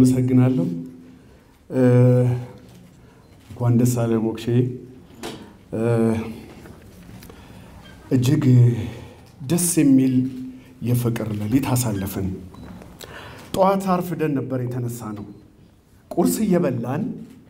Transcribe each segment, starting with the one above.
አመሰግናለሁ። እንኳን ደስ አለ ሞክሼ። እጅግ ደስ የሚል የፍቅር ሌሊት አሳለፍን። ጠዋት አርፍደን ነበር የተነሳ ነው። ቁርስ እየበላን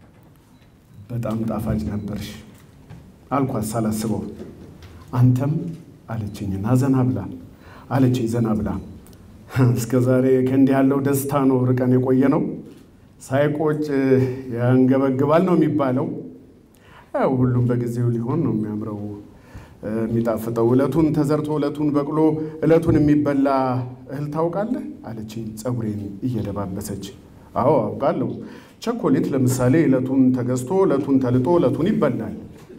በጣም ጣፋጭ ነበርሽ አልኳት ሳላስበው። አንተም አለችኝና ዘና ብላ አለችኝ ዘና ብላ። እስከ ዛሬ ከእንዲህ ያለው ደስታ ነው ርቀን የቆየ ነው። ሳይቆጭ ያንገበግባል ነው የሚባለው። ያው ሁሉም በጊዜው ሊሆን ነው የሚያምረው የሚጣፍጠው። እለቱን ተዘርቶ እለቱን በቅሎ እለቱን የሚበላ እህል ታውቃለህ አለችኝ ፀጉሬን እየደባበሰች። አዎ አውቃለሁ። ቸኮሌት ለምሳሌ እለቱን ተገዝቶ እለቱን ተልጦ እለቱን ይበላል።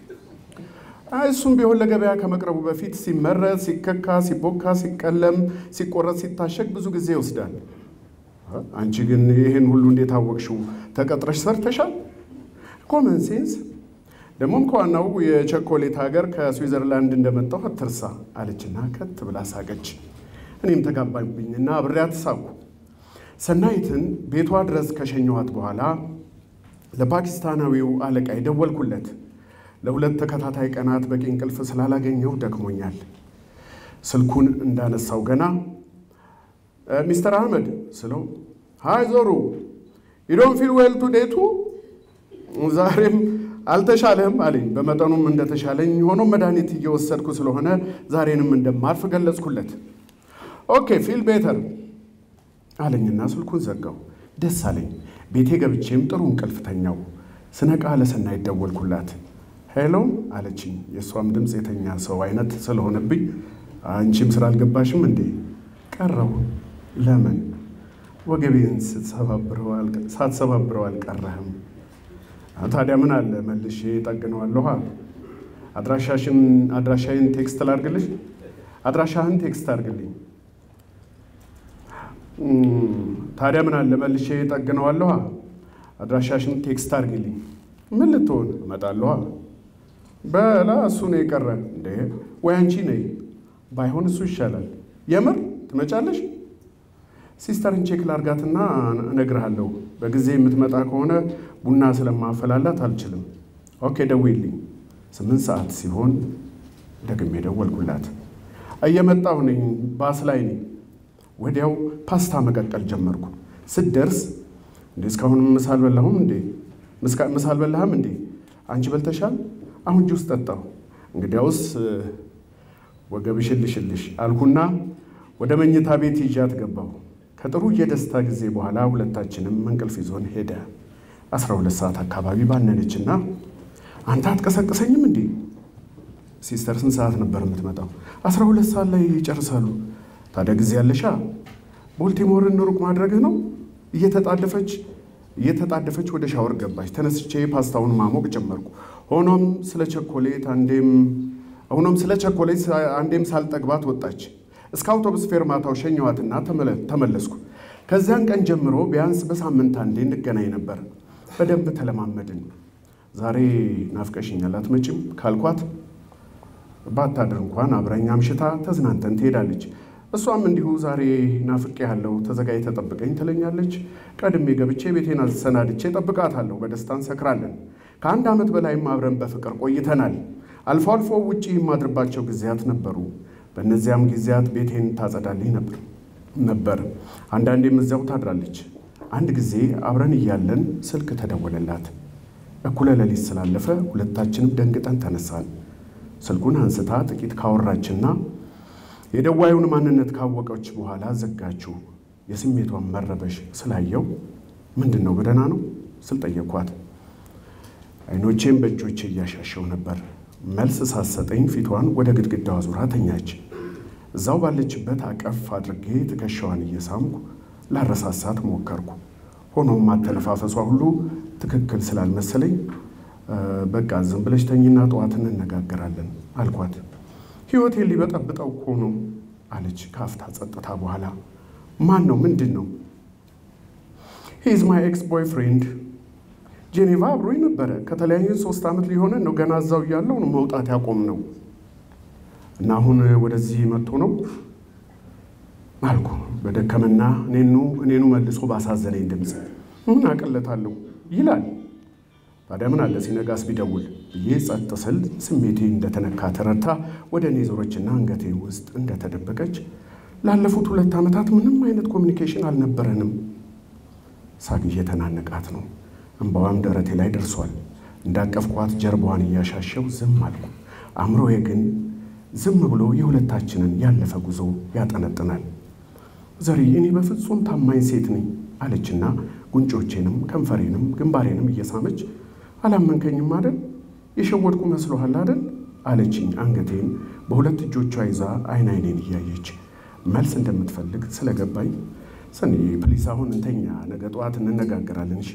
እሱም ቢሆን ለገበያ ከመቅረቡ በፊት ሲመረት፣ ሲከካ፣ ሲቦካ፣ ሲቀለም፣ ሲቆረጥ፣ ሲታሸግ ብዙ ጊዜ ይወስዳል። አንቺ ግን ይህን ሁሉ እንዴት አወቅሽው? ተቀጥረሽ ሰርተሻል? ኮመን ሴንስ። ደግሞም ከዋናው የቸኮሌት ሀገር ከስዊዘርላንድ እንደመጣሁ አትርሳ አለችና ከት ብላ ሳቀች። እኔም ተጋባብኝና አብሬያት ሳኩ። ሰናይትን ቤቷ ድረስ ከሸኘኋት በኋላ ለፓኪስታናዊው አለቃ የደወልኩለት ለሁለት ተከታታይ ቀናት በቂ እንቅልፍ ስላላገኘው ደክሞኛል። ስልኩን እንዳነሳው ገና ሚስተር አህመድ ስለው ሃይ ዞሩ ዩዶን ፊል ዌል ቱዴቱ ዛሬም አልተሻለህም አለኝ። በመጠኑም እንደተሻለኝ ሆኖ መድኃኒት እየወሰድኩ ስለሆነ ዛሬንም እንደማርፍ ገለጽኩለት። ኦኬ ፊል ቤተር አለኝና ስልኩን ዘጋው። ደስ አለኝ። ቤቴ ገብቼም ጥሩ እንቅልፍ ተኛው። ስነቃ ለሰናይት ደወልኩላት። ሄሎ አለችኝ። የእሷም ድምፅ የተኛ ሰው አይነት ስለሆነብኝ አንቺም ስራ አልገባሽም እንዴ? ቀረው። ለምን? ወገቤን ሳትሰባብረው አልቀረህም። ታዲያ ምን አለ መልሼ ጠግነዋለሁ። አድራሻሽን አድራሻዬን ቴክስት ላርግልሽ? አድራሻህን ቴክስት አርግልኝ። ታዲያ ምን አለ መልሼ ጠግነዋለሁ። አድራሻሽን ቴክስት አርግልኝ። ምን ልትሆን እመጣለሁ። በላ እሱ ነው የቀረ እንዴ? ወይ አንቺ ነይ። ባይሆን እሱ ይሻላል። የምር ትመጫለሽ? ሲስተርን ቼክ ላርጋትና እነግርሃለሁ። በጊዜ የምትመጣ ከሆነ ቡና ስለማፈላላት አልችልም። ኦኬ ደውይልኝ። ስምንት ሰዓት ሲሆን ደግሜ ደወልኩላት። እየመጣሁ ነኝ፣ ባስ ላይ ነኝ። ወዲያው ፓስታ መቀቀል ጀመርኩ። ስትደርስ እንዴ እስካሁን ምሳ አልበላሁም እንዴ? ምሳ አልበላህም እንዴ? አንቺ በልተሻል? አሁን ጁስ ጠጣሁ። እንግዲያውስ ወገብሽን ልሽልሽ አልኩና ወደ መኝታ ቤት ይዣት ገባሁ። ከጥሩ የደስታ ጊዜ በኋላ ሁለታችንም እንቅልፍ ይዞን ሄደ። አስራ ሁለት ሰዓት አካባቢ ባነነችና አንተ አትቀሰቅሰኝም እንዴ? ሲስተር ስንት ሰዓት ነበር የምትመጣው? አስራ ሁለት ሰዓት ላይ ይጨርሳሉ። ታዲያ ጊዜ ያለሻ ቦልቲሞርን ሩቅ ማድረግህ ነው። እየተጣደፈች እየተጣደፈች ወደ ሻወር ገባች። ተነስቼ ፓስታውን ማሞቅ ጀመርኩ። ሆኖም ስለ ቸኮሌት አንዴም ሆኖም ስለ ቸኮሌት አንዴም ሳልጠግባት ወጣች። እስከ አውቶቡስ ፌርማታው ሸኘዋትና ተመለስኩ። ከዚያን ቀን ጀምሮ ቢያንስ በሳምንት አንዴ እንገናኝ ነበር። በደንብ ተለማመድን። ዛሬ ናፍቀሽኛል አትመጭም ካልኳት ባታድር እንኳን አብረኛ አምሽታ ተዝናንተን ትሄዳለች። እሷም እንዲሁ ዛሬ ናፍቄ ያለው ተዘጋጅ ተጠብቀኝ ትለኛለች። ቀድሜ ገብቼ ቤቴን አሰናድቼ ጠብቃታለሁ። በደስታ እንሰክራለን። ከአንድ ዓመት በላይም አብረን በፍቅር ቆይተናል። አልፎ አልፎ ውጪ የማድርባቸው ጊዜያት ነበሩ። በእነዚያም ጊዜያት ቤቴን ታጸዳልኝ ነበር ነበር አንዳንዴም እዚያው ታድራለች። አንድ ጊዜ አብረን እያለን ስልክ ተደወለላት። እኩለ ሌሊት ስላለፈ ሁለታችንም ደንግጠን ተነሳን። ስልኩን አንስታ ጥቂት ካወራችና የደዋዩን ማንነት ካወቀች በኋላ ዘጋችው። የስሜቷን መረበሽ ስላየው ምንድን ነው በደህና ነው ስል ጠየኳት። አይኖቼን በእጆቼ እያሻሸው ነበር። መልስ ሳሰጠኝ ፊቷን ወደ ግድግዳዋ ዙራ ተኛች። እዛው ባለችበት አቀፍ አድርጌ ትከሻዋን እየሳምኩ ላረሳሳት ሞከርኩ። ሆኖም ማተነፋፈሷ ሁሉ ትክክል ስላልመሰለኝ በቃ ዝም ብለሽ ተኝና ጠዋት እንነጋገራለን አልኳት። ሕይወቴን ሊበጠብጠው እኮ ነው አለች ከአፍታ ጸጥታ በኋላ። ማን ነው? ምንድን ነው? ሂዝ ማይ ኤክስ ቦይፍሬንድ ጄኔቫ አብሮኝ ነበረ። ከተለያየን ሶስት ዓመት ሊሆነን ነው። ገና እዛው እያለው ነው መውጣት ያቆም ነው እና አሁን ወደዚህ መጥቶ ነው አልኩ በደከመና እኔኑ እኔኑ መልሶ ባሳዘነኝ ድምፅ ምን አቅለታለሁ ይላል። ታዲያ ምን አለ ሲነጋስ ቢደውል ብዬ ጸጥ ስል ስሜቴ እንደተነካ ተረድታ ወደ እኔ ዞረችና አንገቴ ውስጥ እንደተደበቀች ላለፉት ሁለት ዓመታት ምንም አይነት ኮሚኒኬሽን አልነበረንም። ሳቅ እየተናነቃት ነው። እንባዋም ደረቴ ላይ ደርሷል። እንዳቀፍኳት ጀርባዋን እያሻሸው ዝም አልኩ። አእምሮዬ ግን ዝም ብሎ የሁለታችንን ያለፈ ጉዞ ያጠነጥናል። ዘሪ እኔ በፍጹም ታማኝ ሴት ነኝ አለችና ጉንጮቼንም ከንፈሬንም ግንባሬንም እየሳመች አላመንከኝም አደል? የሸወድኩ መስሎሃል አደል? አለችኝ አንገቴን በሁለት እጆቿ ይዛ አይን አይኔን እያየች መልስ እንደምትፈልግ ስለገባኝ ሰኒ ፕሊስ አሁን እንተኛ፣ ነገ ጠዋት እንነጋገራለን እሺ።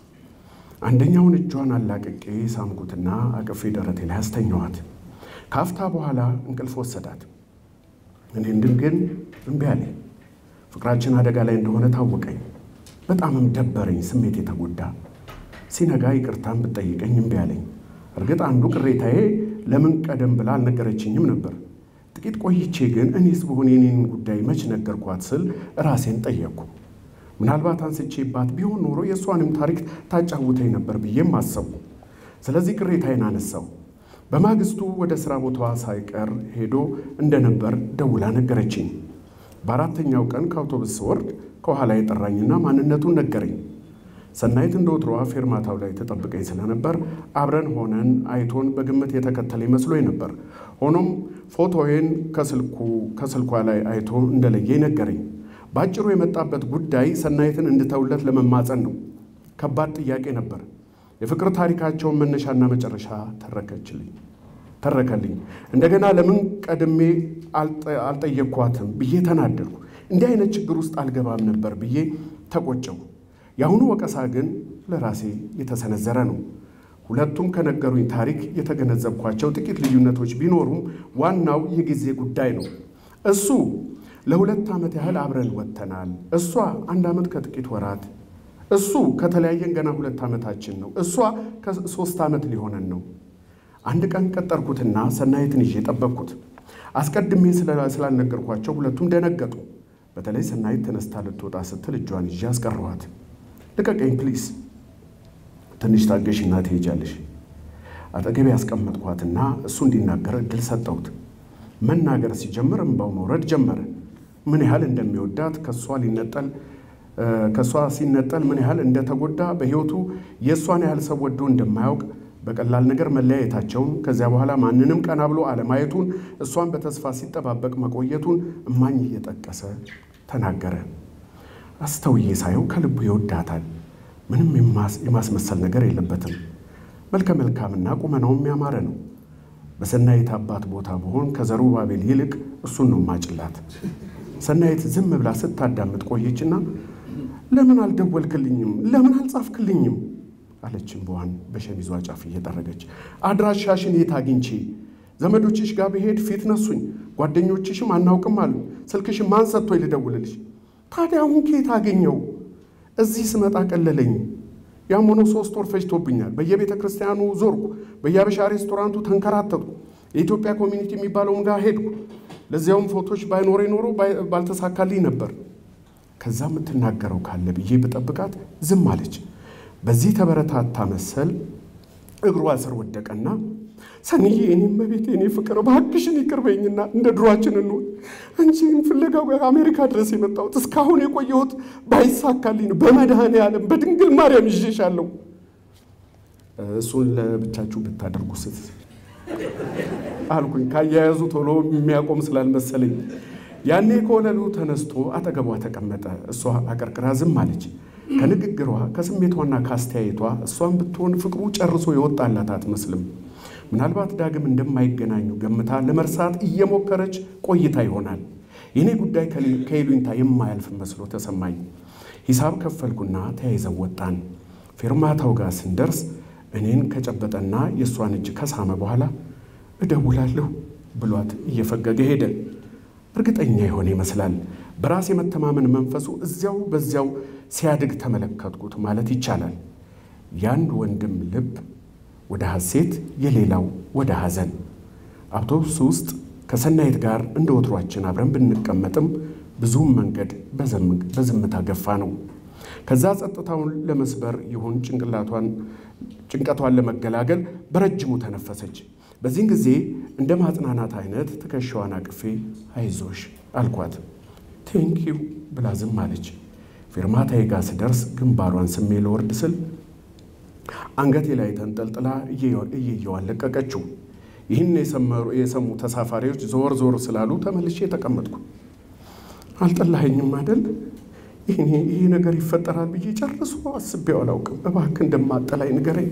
አንደኛውን እጇን አላቅቄ ሳምኩትና አቅፌ ደረቴ ላይ አስተኛዋት። ካፍታ በኋላ እንቅልፍ ወሰዳት። እኔ እንድን ግን እምቢ አለኝ። ፍቅራችን አደጋ ላይ እንደሆነ ታወቀኝ። በጣምም ደበረኝ። ስሜት የተጎዳ ሲነጋ ይቅርታን ብጠይቀኝ እምቢ አለኝ። እርግጥ አንዱ ቅሬታዬ ለምን ቀደም ብላ አልነገረችኝም ነበር። ጥቂት ቆይቼ ግን እኔስ ብሆን የኔን ጉዳይ መች ነገርኳት ስል ራሴን ጠየቅኩ። ምናልባት አንስቼባት ቢሆን ኖሮ የእሷንም ታሪክ ታጫውተኝ ነበር ብዬም አሰብኩ። ስለዚህ ቅሬታዬን አነሳው። በማግስቱ ወደ ሥራ ቦታዋ ሳይቀር ሄዶ እንደነበር ደውላ ነገረችኝ። በአራተኛው ቀን ከአውቶቡስ ስወርድ ከኋላ የጠራኝና ማንነቱን ነገረኝ። ሰናይት እንደ ወትሮዋ ፌርማታው ላይ ተጠብቀኝ ስለነበር አብረን ሆነን አይቶን በግምት የተከተለ መስሎኝ ነበር። ሆኖም ፎቶዬን ከስልኩ ከስልኳ ላይ አይቶ እንደለየ ነገረኝ። በአጭሩ የመጣበት ጉዳይ ሰናይትን እንድተውለት ለመማፀን ነው። ከባድ ጥያቄ ነበር። የፍቅር ታሪካቸውን መነሻና መጨረሻ ተረከችልኝ ተረከልኝ። እንደገና ለምን ቀድሜ አልጠየቅኳትም ብዬ ተናደድኩ። እንዲህ አይነት ችግር ውስጥ አልገባም ነበር ብዬ ተቆጨው። የአሁኑ ወቀሳ ግን ለራሴ የተሰነዘረ ነው። ሁለቱም ከነገሩኝ ታሪክ የተገነዘብኳቸው ጥቂት ልዩነቶች ቢኖሩም ዋናው የጊዜ ጉዳይ ነው። እሱ ለሁለት ዓመት ያህል አብረን ወጥተናል። እሷ አንድ ዓመት ከጥቂት ወራት። እሱ ከተለያየን ገና ሁለት ዓመታችን ነው። እሷ ከሶስት ዓመት ሊሆነን ነው። አንድ ቀን ቀጠርኩትና ሰናይትን ይዤ ጠበቅኩት። አስቀድሜ ስላልነገርኳቸው ሁለቱም ደነገጡ። በተለይ ሰናይት ተነስታ ልትወጣ ስትል እጇን ይዤ አስቀረኋት። ልቀቀኝ ፕሊስ፣ ትንሽ ታገሽና ትሄጃለሽ። አጠገቤ ያስቀመጥኳትና እሱ እንዲናገር እድል ሰጠሁት። መናገር ሲጀምር እንባው መውረድ ጀመረ። ምን ያህል እንደሚወዳት ከእሷ ሊነጠል ከእሷ ሲነጠል ምን ያህል እንደተጎዳ በሕይወቱ የእሷን ያህል ሰው ወዶ እንደማያውቅ በቀላል ነገር መለያየታቸውን ከዚያ በኋላ ማንንም ቀና ብሎ አለማየቱን እሷን በተስፋ ሲጠባበቅ መቆየቱን እማኝ እየጠቀሰ ተናገረ። አስተውዬ ሳየው ከልቡ ይወዳታል። ምንም የማስመሰል ነገር የለበትም። መልከ መልካምና ቁመናውም ያማረ ነው። በሰናይት አባት ቦታ ብሆን ከዘሩባቤል ይልቅ እሱን ነው ማጭላት። ሰናይት ዝም ብላ ስታዳምጥ ቆየችና ለምን አልደወልክልኝም? ለምን አልጻፍክልኝም? አለችን በዋን በሸሚዟ ጫፍ እየጠረገች። አድራሻሽን የት አግኝቼ? ዘመዶችሽ ጋር ብሄድ ፊት ነሱኝ። ጓደኞችሽም አናውቅም አሉ። ስልክሽን ማን ሰጥቶኝ ልደውልልሽ? ታዲያ አሁን ከየት አገኘው? እዚህ ስመጣ ቀለለኝ። ያም ሆኖ ሶስት ወር ፈጅቶብኛል። በየቤተ ክርስቲያኑ ዞርኩ። በየአበሻ ሬስቶራንቱ ተንከራተቱ። የኢትዮጵያ ኮሚኒቲ የሚባለውም ጋር ሄድኩ። ለዚያውም ፎቶች ባይኖሬ ኖሮ ባልተሳካልኝ ነበር። ከዛ የምትናገረው ካለ ብዬ ብጠብቃት ዝም አለች። በዚህ ተበረታታ መሰል እግሯ ስር ወደቀና ሰንዬ፣ እኔም በቤት እኔ ፍቅር እባክሽን ይቅርበኝና እንደ ድሯችን እንሆን። አንቺን ፍለጋ አሜሪካ ድረስ የመጣሁት እስካሁን የቆየሁት ባይሳካልኝ ነው። በመድኃኔ ዓለም በድንግል ማርያም ይዤሻለሁ። እሱን ለብቻችሁ ብታደርጉ ስት አልኩኝ። ካያያዙ ቶሎ የሚያቆም ስላልመሰለኝ ያኔ ከወለሉ ተነስቶ አጠገቧ ተቀመጠ። እሷ አቀርቅራ ዝም አለች። ከንግግሯ ከስሜቷና ከአስተያየቷ እሷን ብትሆን ፍቅሩ ጨርሶ የወጣላት አትመስልም። ምናልባት ዳግም እንደማይገናኙ ገምታ ለመርሳት እየሞከረች ቆይታ ይሆናል። የእኔ ጉዳይ ከይሉኝታ የማያልፍ መስሎ ተሰማኝ። ሂሳብ ከፈልኩና ተያይዘው ወጣን። ፌርማታው ጋር ስንደርስ እኔን ከጨበጠና የእሷን እጅ ከሳመ በኋላ እደውላለሁ ብሏት እየፈገገ ሄደ። እርግጠኛ የሆነ ይመስላል። በራስ የመተማመን መንፈሱ እዚያው በዚያው ሲያድግ ተመለከትኩት ማለት ይቻላል። የአንድ ወንድም ልብ ወደ ሐሴት፣ የሌላው ወደ ሐዘን። አውቶቡስ ውስጥ ከሰናይት ጋር እንደ ወትሯችን አብረን ብንቀመጥም ብዙም መንገድ በዝምታ ገፋ ነው። ከዛ ጸጥታውን ለመስበር ይሁን ጭንቅላቷን ጭንቀቷን ለመገላገል በረጅሙ ተነፈሰች። በዚህን ጊዜ እንደ ማጽናናት አይነት ትከሻዋን አቅፌ አይዞሽ አልኳት። ቴንኪው ብላ ዝም አለች። ፌርማታዬ ጋር ስደርስ ግንባሯን ስሜ ለወርድ ስል አንገቴ ላይ ተንጠልጥላ እየየዋን ለቀቀችው። ይህን የሰሙ ተሳፋሪዎች ዞር ዞር ስላሉ ተመልሼ ተቀመጥኩ። አልጠላኸኝም አይደል? ይሄ ነገር ይፈጠራል ብዬ ጨርሶ አስቤው አላውቅም። እባክህ እንደማጠላኝ ንገረኝ።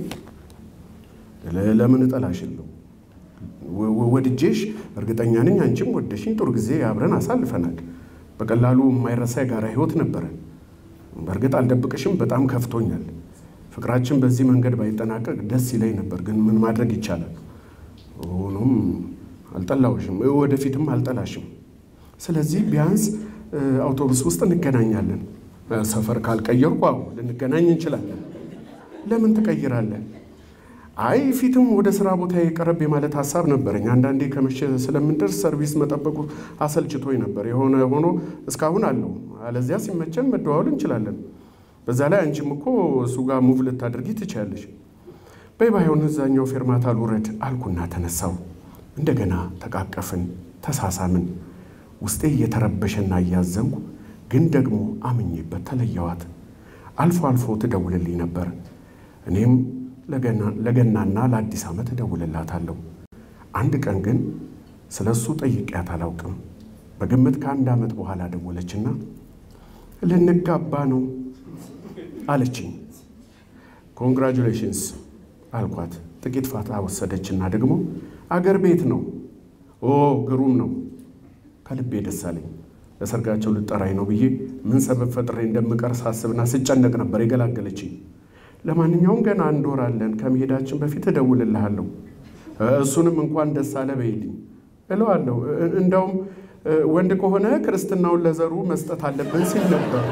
ለምን እጠላሽለሁ? ወድጄሽ እርግጠኛ ነኝ አንቺም ወደሽኝ ጥሩ ጊዜ አብረን አሳልፈናል። በቀላሉ የማይረሳ የጋራ ህይወት ነበረን። በእርግጥ አልደብቅሽም፣ በጣም ከፍቶኛል። ፍቅራችን በዚህ መንገድ ባይጠናቀቅ ደስ ይለኝ ነበር፣ ግን ምን ማድረግ ይቻላል? ሆኖም አልጠላውሽም፣ ወደፊትም አልጠላሽም። ስለዚህ ቢያንስ አውቶቡስ ውስጥ እንገናኛለን። ሰፈር ካልቀየርኩ አዎ ልንገናኝ እንችላለን። ለምን ትቀይራለህ? አይ ፊትም ወደ ስራ ቦታ የቀረብ የማለት ሀሳብ ነበረኝ። አንዳንዴ ከመሸ ስለምንደርስ ሰርቪስ መጠበቁ አሰልችቶኝ ነበር። የሆነ ሆኖ እስካሁን አለው። አለዚያ ሲመቸን መደዋወል እንችላለን። በዛ ላይ አንቺም እኮ እሱ ጋር ሙቭ ልታደርጊ ትችያለሽ። በይ ባይሆን እዛኛው ፌርማታ ልውረድ አልኩና ተነሳው። እንደገና ተቃቀፍን፣ ተሳሳምን። ውስጤ እየተረበሸና እያዘንኩ ግን ደግሞ አምኜበት ተለየዋት። አልፎ አልፎ ትደውልልኝ ነበር። እኔም ለገናና ለአዲስ ዓመት እደውልላታለሁ። አንድ ቀን ግን ስለ እሱ ጠይቄያት አላውቅም። በግምት ከአንድ ዓመት በኋላ ደወለችና ልንጋባ ነው አለችኝ። ኮንግራጁሌሽንስ አልኳት። ጥቂት ፋታ ወሰደችና ደግሞ አገር ቤት ነው። ኦ ግሩም ነው። ከልቤ ደስ አለኝ። ለሰርጋቸው ልጠራኝ ነው ብዬ ምን ሰበብ ፈጥሬ እንደምቀር ሳስብና ስጨነቅ ነበር የገላገለችኝ። ለማንኛውም ገና አንድ ወር አለን። ከመሄዳችን በፊት እደውልልሃለሁ። እሱንም እንኳን ደስ አለ በይልኝ እለዋለሁ። እንደውም ወንድ ከሆነ ክርስትናውን ለዘሩ መስጠት አለብን ሲል ነበር።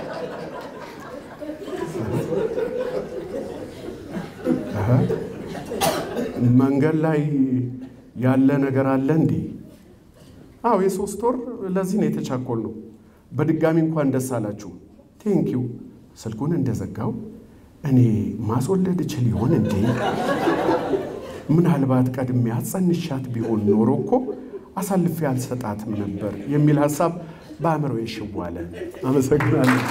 መንገድ ላይ ያለ ነገር አለ እንዴ? አዎ የሶስት ወር ለዚህ ነው የተቻኮል ነው። በድጋሚ እንኳን ደስ አላችሁ። ቴንኪው። ስልኩን እንደዘጋው እኔ ማስወለድ እችል ይሆን እንዴ? ምናልባት ቀድሜ አጸንሻት ቢሆን ኖሮ እኮ አሳልፌ አልሰጣትም ነበር የሚል ሀሳብ በአእምሮ ሽው አለ። አመሰግናለሁ።